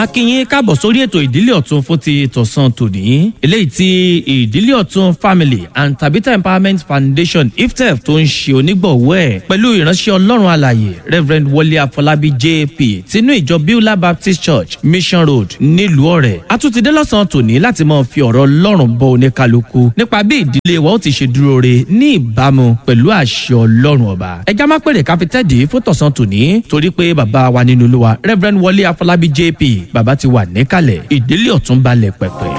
akínyìn káàbọ̀ sórí ètò ìdílé ọ̀tún fún ti tọ̀sán tòní eléyìí tí ìdílé ọ̀tún family and tabitha empowerment foundation iftef tó ń ṣe onígbọ̀wọ́ ẹ̀ pẹ̀lú ìránṣẹ́ ọlọ́run alàyè reverend wọlé afọlábí jp tinú ìjọ beulah baptist church mission road nílùú ọ̀rẹ́ àtúntìdé lọ́sàn-án tòní láti máa fi ọ̀rọ̀ ọlọ́run bọ oníkálukú nípa bí ìdílé wa ó ti ṣe dúró re ní ìbámu pẹ̀lú àṣẹ ọlọ́run ọba ẹja má pèrè káfíntẹ́ẹ̀dì fún tọ̀sán tòní torí pé bàbá wa nínú olúwa reverend wọlé afọlábí jp bàbá ti wà níkàlẹ̀ ìdílé ọ̀tún balẹ̀ pẹ̀pẹ̀.